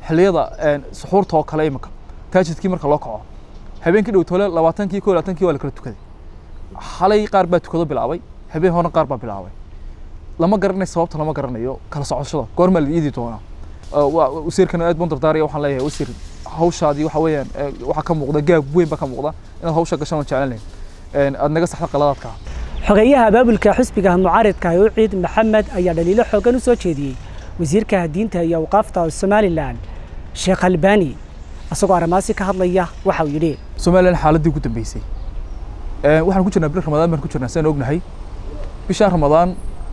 xilliyada suxuurta oo kale imika taajidkii marka loo kaco habeenkii dhow tole labaatankii ko labaatankii waa la kala tukaday xalay qaar baa tukado bilaabay habeen horena qaar baa bilaabay lama garanayo sababta lama garanayo kala socoshada goormaa la iidi doonaa wasiirkan aad baan dardaaraya waxaan leeyahay wasiir hawshaadii waxa weeyaan waxaa ka muuqda gaab weyn baa ka muuqda inaad hawsha gashaan waan jeclan lahayn aad naga saxda qaladaadka xogeeyaha abaabulka xisbiga mucaaridka ee uciid maxamed ayaa dhaliilo xoogan u soo jeediyey wasiirka diinta iyo awqaafta somalilan sheekh albani isagoo arrimaasi ka hadlaya waxa uu yidhi somalilan xaaladdii ugu dambeysay waxaan ku jirnaa bil ramadaan baan ku jirnaa sidaan ognahay bishaan ramadaan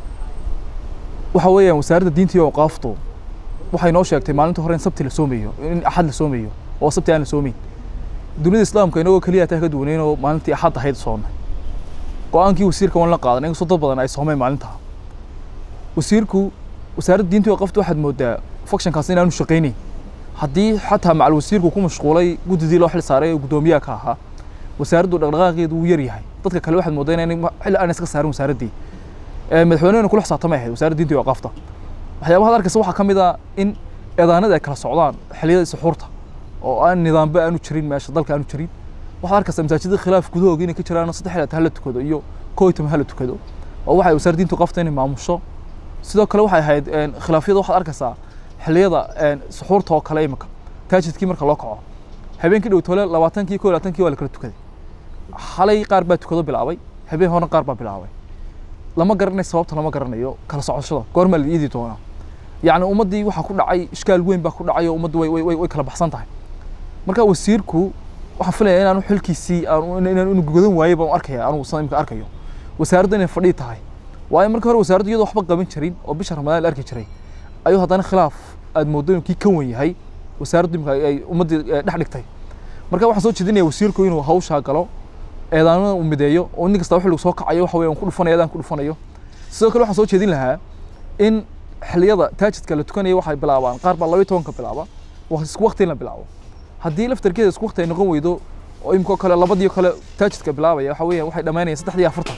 waxa weeyaan wasaaradda diinta iyo awqaaftu waxay noo sheegtay maalinta hore in sabti la soomayo in axad la soomayo oo sabti aan la soomayn dunida islaamka inagoo keliya taa ka duwaneyn oo maalintii axad ahayd soonnay go-aankii wasiirka waan la qaadan inkastoo dad badan ay soomeen maalintaa wasiirku wasaaradda diinta iyo awqaaftu waxaad moodaa fakshankaas inaanu shaqaynayn haddii xataa macal wasiirku ku mashquulay guddidii loo xil saaray ee guddoomiyaha ka ahaa wasaaraddu dhaqdhaqaaqeedu wuu yar yahay dadka kale waxaad moodaa inay xilli aan iska saarin wasaaraddii madaxweynehena kula xisaabtamay ahayd wasaaradda diinta iyo awqaafta waxyaabaha arkaysa waxaa ka mid ah in eedaanada ay kala socdaan xilliyada suxuurta oo aan nidaamba aanu jirin meesha dalka aanu jirin waxaad arkaysaa masaajidada khilaaf gudahooga inay ka jiraan saddex xilli hala tukado iyo koo iyo toban hala tukado oo waxay wasaaradda diinta awqaafta inay maamusho sidoo kale waxay ahayd khilaafyada waxaad arkaysaa xilliyada suxuurta oo kale imika taajidkii marka loo kaco habeenkii dhow tole labaatankii ko labaatankii waa la kala tukaday xalay qaar baa tukado bilaabay habeen horena qaar baa bilaabay lama garanayo sababta lama garanayo kala socoshada goormaa la iidi doonaa yacni ummaddii waxaa ku dhacay ishkaal weyn baa ku dhacay oo ummaddu way way way kala baxsan tahay marka wasiirku waxaan filaya inaanu xilkiisii inaan inu godan waayey baan arkaya anugu san imika arkayo wasaaradda inay fadhii tahay waayo markii hore wasaaraddu iyadoo waxba qaban jirin oo bisha ramadaan la arki jiray ayuu haddana khilaaf aad mooddo inuu kii ka wen yahay wasaaraddu imika ay ummaddii dhex dhigtay marka waxaan soo jeedinaya wasiirku inuu hawshaa galo eedaanada uu mideeyo oo nin kasta xilligu soo kacayo waxa weeyaan ku dhufanayo eedaan ku dhufanayo sidoo kale waxaan soo jeedin lahaa in xilliyada taajidka la tukanayo waxay bilaabaan qaar baa labayo tobanka bilaaba isku waqti in la bilaabo haddii laftarkeeda isku waqti ay noqon weydo oo imikoo kale labadii kale taajidka bilaabaya waxa weeyaan waxay dhammaynayaan saddexdii afartan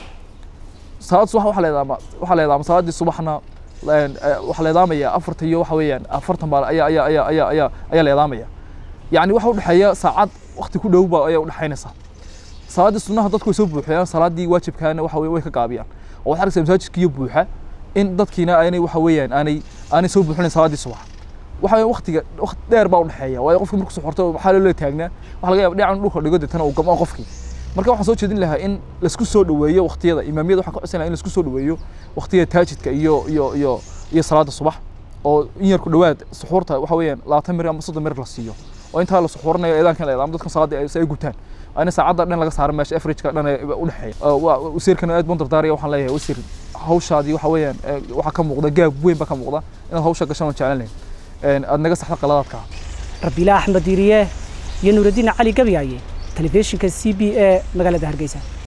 salaad subax waxaa leedaama waxaa leedaama salaadii subaxna waxaa leedaamaya afarta iyo waxa weeyaan afartan baa ayaa ayaa ayaa ayaa ayaa ayaa leedaamaya yacni waxa udhexeeya saacad waqti ku dhow baa ayaa udhexaynaysa salaaddii sunnaha dadku way soo buuxiyaan salaaddii waajibkaana waxa way ka gaabiyaan oo waxaad arkaysaa masaajidkiiyo buuxa in dadkiina aanay waxa weeyaan aanay aanay soo buuxinayn salaaddii subax waxa weeyaan waqtiga waqti dheer baa udhexeeya waayo qofkii markuu suxurto waxaa loola taagnaa waxa laga yaaba dhinacan dhulka dhigo deetana uu gamo qofkii marka waxaan soo jeedin lahaa in laisku soo dhoweeyo waqtiyada imaamiyada waxaan ka codsan lahaa in laisku soo dhoweeyo waqtiyada taajidka iyo iyo iyo iyo salaada subax oo in yar ku dhowaad suxuurta waxa weeyaan labaatan mir ama soddon mir la siiyo oo intaa la suxuuranayo eedaankan la eedaamo dadkan salaadii ay gutaan ayna saacadda dhan laga saaro meesha averageka dhan u dhexeeya wasiirkan aad baan dardaaraya waxaan leeyahay wasiir hawshaadii waxa weeyaan waxaa ka muuqda gaab weyn baa ka muuqda inaad hawsha gashaan waan jeclan lahayn aad naga saxda qaladaadka rabiila axmed diiriye iyo nuuraddiin cali gabyaaye telefishinka c b a magaalada hargeysa